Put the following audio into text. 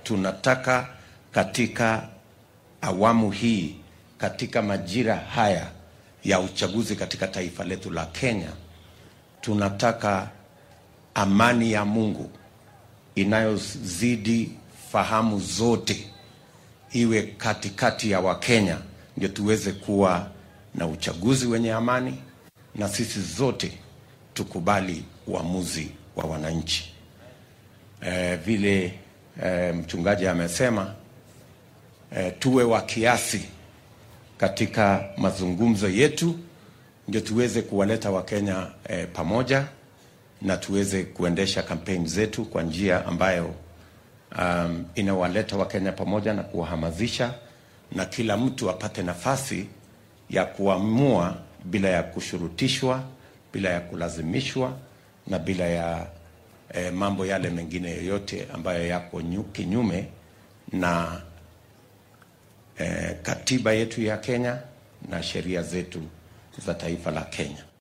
tunataka katika awamu hii, katika majira haya ya uchaguzi katika taifa letu la Kenya, tunataka amani ya Mungu inayozidi fahamu zote iwe katikati ya Wakenya, ndio tuweze kuwa na uchaguzi wenye amani na sisi zote tukubali uamuzi wa wananchi. E, vile e, mchungaji amesema e, tuwe wa kiasi katika mazungumzo yetu, ndio tuweze kuwaleta Wakenya e, pamoja na tuweze kuendesha kampeni zetu kwa njia ambayo um, inawaleta Wakenya pamoja na kuwahamasisha na kila mtu apate nafasi ya kuamua bila ya kushurutishwa, bila ya kulazimishwa na bila ya eh, mambo yale mengine yoyote ambayo yako nyu- kinyume na eh, katiba yetu ya Kenya na sheria zetu za taifa la Kenya.